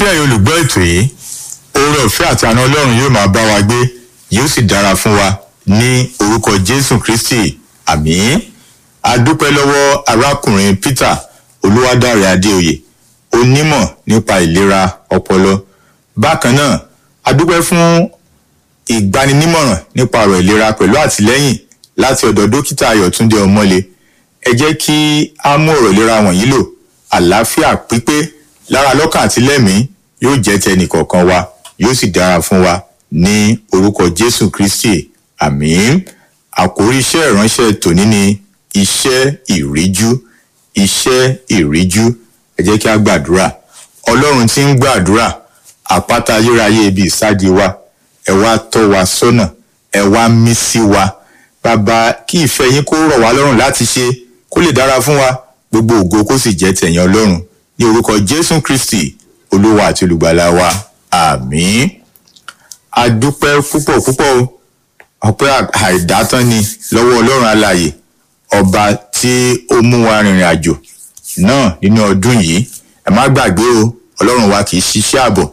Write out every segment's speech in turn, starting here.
kí ẹ̀yin olùgbọ́ ètò yìí oore ọ̀fẹ́ àti àna ọlọ́run yóò máa bá wa gbé yóò sì dára fún wa ní orúkọ jésù kristi àmín a dúpẹ́ lọ́wọ́ arákùnrin peter olúwadáre adéoyè onímọ̀ nípa ìlera ọpọlọ bákan náà a dúpẹ́ fún ìgbaninímọ̀ràn nípa ọ̀rọ̀ ìlera pẹ̀lú àtìlẹ́yìn láti ọ̀dọ̀ dókítà ayọ̀túndé ọmọlé ẹ jẹ́ kí á mú ọ̀rọ̀ ìlera wọ̀nyí lò àlàáfíà pípé lára lọ́kàn àti lẹ́mìí yóò jẹ́ tẹnì kọ̀ọ̀kan wa yóò sì dára fún wa ní orúkọ jésù kristi àmín àkórí iṣẹ́ ìránṣẹ́ tòní ni iṣẹ́ ìríjú iṣẹ́ ìríjú ẹ jẹ́ kí á gbàdúrà ọlọ́run tí ń gbàdúrà àpáta ayérayé ibi ìsádi wa ẹ wá tọ́ wa sọ́nà ẹ wá mí sí wa bàbá kí ìfẹ́ yín kó rọ̀ wá lọ́rùn láti ṣe kó lè dára fún wa gbogbo ògo kó sì jẹ́ tẹ̀yìn ọlọ́run ní orúkọ jésù kristi olúwa àti olùgbàlà wa àmín a dúpẹ́ púpọ̀ púpọ̀ o ọpẹ́ àìdátán ni lọ́wọ́ ọlọ́run alààyè ọba tí ó mú wa rìnrìn àjò náà nínú ọdún yìí ẹ má gbàgbé o ọlọ́run wa kì í ṣiṣẹ́ àbọ̀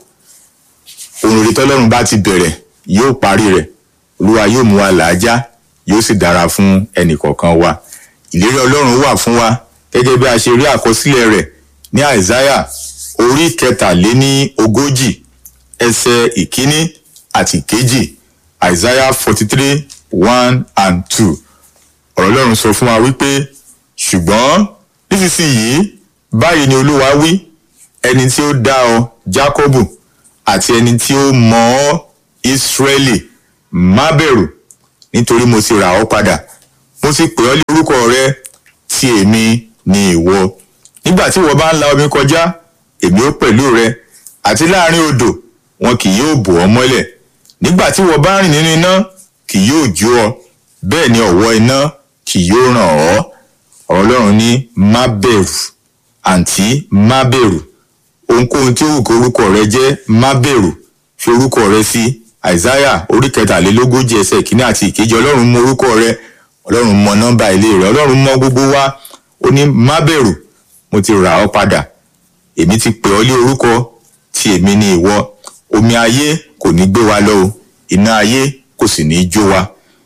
ohun rere tọ́lọ́run bá ti bẹ̀rẹ̀ yóò parí rẹ̀ olúwa yóò mú wa làájá yóò sì dára fún ẹnìkọ̀ọ̀kan wa ìlérí ọlọ́run wà fún wa gẹ́gẹ́ bí a ṣe rí àkọsílẹ̀ rẹ̀ ní àìsáyà orí kẹtàléní ogójì ẹsẹ̀ ìkíní àti ìkejì àìsáyà forty three one and two ọ̀rọ̀ ọlọ́run sọ fún wa wípé ṣùgbọ́n nísinsìnyí báyìí ni olúwa wí ẹni tí ó dá ọ jákọ́bù àti ẹni tí ó mọ̀ ọ́ ìsírẹ́lì má bẹ̀rù nítorí mo ti rà ọ́ padà mo ti pè ọ́ lé orúkọ rẹ tí èmi ni ìwọ nígbà tí ìwọ bá ń la omi kọjá èmi ó pẹ̀lú rẹ àti láàrin odò wọn kì yóò bò ọ́ mọ́lẹ̀ nígbà tí ìwọ bá rìn nínú iná kì yóò jó ọ bẹ́ẹ̀ ni ọ̀wọ́ iná kì yóò ràn ọ́ ọ̀rọ̀ ọlọ́run ní má bẹ̀rù àǹtí má bẹ̀rù ohunkóhun tí ó wù kó orúkọ rẹ jẹ́ má bẹ̀rù fi orúkọ rẹ sí àìsáyà orí kẹtàlélógójì ẹsẹ̀ ìkíní àti ìkejì ọlọ́run mọ orúkọ rẹ ọlọ́run mọ nọ́mbà ilé rẹ ọlọ́run mọ gbogbo wa ó ní má bẹ̀rù mo ti rà ọ́ padà èmi ti pè ọ́ lé orúkọ tí èmi ni ìwọ omi ayé kò ní gbé wa lọ o iná ayé kò sì ní jó wa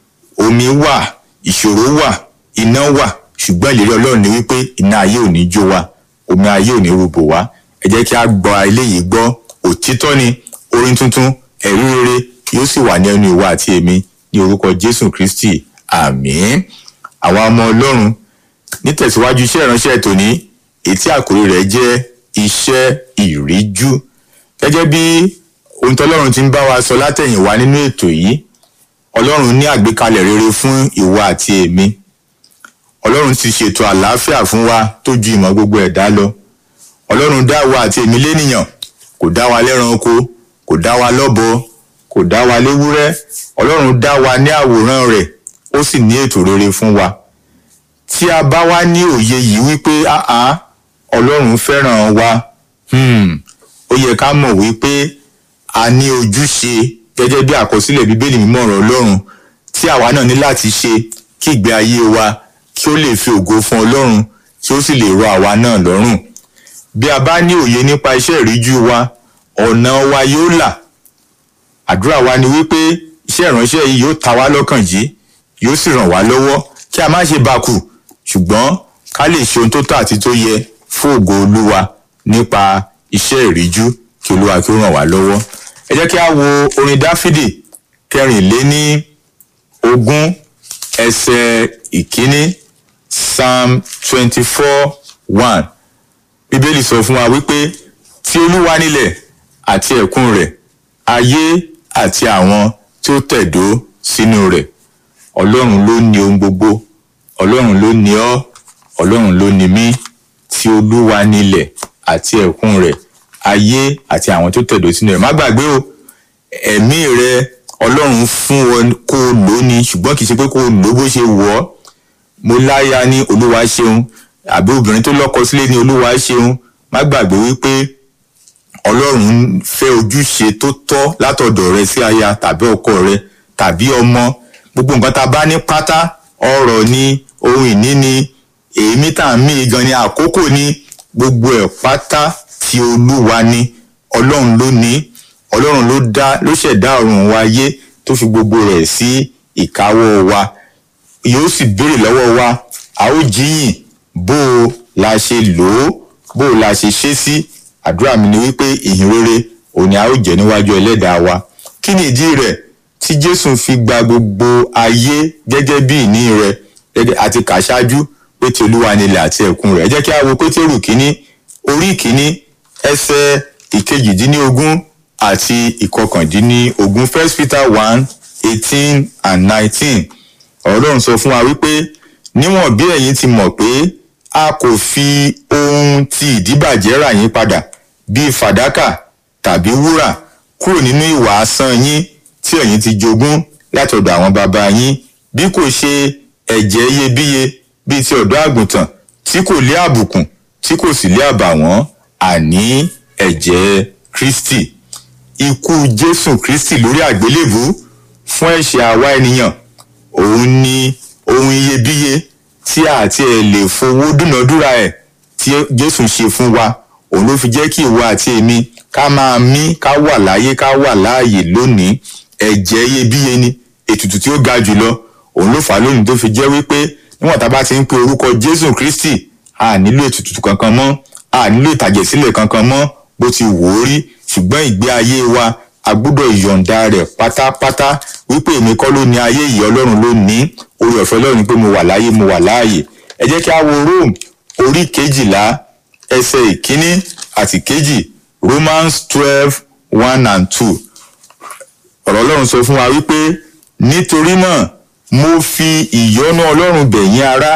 omi wà ìṣòro wà iná wà ṣùgbọ́n ìlérí ọlọ́run ni wípé iná ayé ò ní jó wa omi ayé ò ní rúbò wá ẹ jẹ́ kí a gbọ́ eléyìí gbọ́ òtítọ́ ni orin tuntun ẹ̀rí rere yóò sì wà ní ẹnu ìwà àti èmi ní orúkọ jésù kristi àmín àwa ọmọ ọlọ́run nítẹ̀síwájú iṣẹ́ ìránṣẹ́ tòní ètí àkórí rẹ̀ jẹ́ iṣẹ́ ìríjú gẹ́gẹ́ bí ohun tọ́lọ́run ti ń bá wa sọ látẹ̀yìnwá nínú ètò yìí ọlọ́run ní àgbékalẹ̀ rere fún ìwà àti èmi ọlọ́run ti ṣètò àlàáfíà fún wa tó ju ìmọ̀ gbogbo ẹ̀dá lọ ọlọ́run dá wa àti èmi lénìyàn kò dá wa lẹ́ranko kò dá wa lọ́bọ kò dá wa léwúrẹ́ ọlọ́run dá wa ní àwòrán rẹ̀ ó sì ní ètò rere fún wa tí a bá wá ní òye yìí wípé áá ọlọ́run fẹ́ràn wa ó yẹ ká mọ̀ wípé a ní ojúṣe gẹ́gẹ́ bí àkọsílẹ̀ bíbélì mímọ́ ọ̀rọ̀ ọlọ́run tí àwa náà ní láti ṣe kí ìgbé ayé wa kí ó lè fi ògo fún ọlọ́run kí ó sì lè rọ àwa náà lọ́rùn bí a bá ní òye nípa iṣẹ́ ìríjú wa ọ̀nà wa yóò là àdúrà wa ni wípé iṣẹ́ ìránṣẹ́ yìí yóò ta wá lọ́kàn jí yóò sì ràn wá lọ́wọ́ kí a má ṣe bàkù ṣùgbọ́n ká lè ṣe ohun tó tọ́ àti tó yẹ fún ògo olúwa nípa iṣẹ́ ìríjú kí olúwa kí ó ràn wá lọ́wọ́ ẹ jẹ́ kí a wo orin dáfídì kẹrìnléní ogún ẹsẹ̀ ìkíní psalm twenty four one bíbélì sọ fún wa wípé tí olúwa nílẹ̀ àti ẹ̀kún rẹ̀ ayé àti àwọn tí ó tẹ̀dó sínú rẹ̀ ọlọ́run ló ní ohun gbogbo ọlọ́run ló ní ọ́ ọlọ́run ló ní mí tí olúwa nílẹ̀ àti ẹ̀kún rẹ̀ ayé àti àwọn tó tẹ̀dó sínú rẹ̀ má gbàgbé o ẹ̀mí rẹ ọlọ́run fún ọ kó o lò ní ṣùgbọ́n kì í ṣe pé kó o lò bó ṣe wọ̀ ọ́ mo láya ní olúwa ṣeun àbí obìnrin tó lọ́kọ sílé ní olúwa ṣeun má gbàgbé wípé ọlọ́run fẹ́ ojúṣe tó tọ́ látọ̀dọ̀ rẹ sí aya tàbí ọkọ rẹ tàbí ọmọ gbogbo nǹkan tá a bá ní pátá ọrọ̀ ni ohun ìní ni èémí tá à ń mí gan ni àkókò ni gbogbo ẹ̀ pátá tí olúwa ni ọlọ́run ló ní ọlọ́run ló dá ló ṣẹ̀dá ọ̀run wa ayé tó fi gbogbo rẹ̀ sí ìkáwọ́ wa yóò sì béèrè lọ́wọ́ wa a ó jíyìn bó o la ṣe lò ó bó o la ṣe ṣe sí àdúrà mi ni wípé ìhìn rere òun ni a ó jẹ níwájú ẹlẹ́dàá wa kí ni ìdí rẹ̀ tí jésù fi gba gbogbo ayé gẹ́gẹ́ bí ìní rẹ̀ gẹ́gẹ́ àti kà ṣáájú pé ti olúwa ni ilẹ̀ àti ẹ̀kún rẹ̀ ẹ jẹ́ kí a wo pétérù kínní orí kínní ẹsẹ̀ ìkejìdínlógún àti ìkọkàndínlógún first peter one eighteen and nineteen ọlọ́run sọ fún wa wípé níwọ̀n bí ẹ̀yin ti mọ̀ pé a kò fi ohun ti ìdíbàjẹ́ rà yín padà bíi fàdákà tàbí wúrà kúrò nínú ìwà asán yín tí ẹ̀yin ti jogún láti ọ̀dọ̀ àwọn baba yín bí kò ṣe ẹ̀jẹ̀ iyebíye bíi ti ọ̀dọ́ àgùntàn tí kò lé àbùkùn tí kò sì lé àbàwọ́n àní ẹ̀jẹ̀ kristi ikú jésù kristi lórí àgbélébù fún ẹ̀ṣẹ̀ àwa ènìyàn òun ni ohun iyebíye tí àti ẹ̀ lè fowó dúnàdúrà ẹ̀ tí jésù ṣe fún wa òun ló fi jẹ́ kí ìwọ àti èmi ká máa mí ká wà láyé ká wà láàyè lónìí ẹ̀jẹ̀ iyebíye ni ètùtù tí ó ga jùlọ òun ló fà á lónìí tó fi jẹ́ wípé níwọ̀n tá a bá ti ń pe orúkọ jésù kristi a nílò ètùtù kankan mọ́ a nílò ìtàjẹ̀sílẹ̀ kankan mọ́ bó ti wò ó rí ṣùgbọ́n ìgbé ayé wa a gbọ́dọ̀ yọ̀ǹda rẹ̀ pátápátá wípé èmi kọ́ ló ní ayé yìí ọlọ́run ló ní orí ọ̀fẹ́ ọlọ́run ni pé mo wà láyé mo wà láàyè ẹ jẹ́ kí a wo rome orí kejìlá ẹsẹ̀ ìkíní àti kejì romans twelve one and two ọ̀rọ̀ ọlọ́run sọ fún wa wípé nítorí náà mo fi ìyọ́nú ọlọ́run bẹ̀ yín ará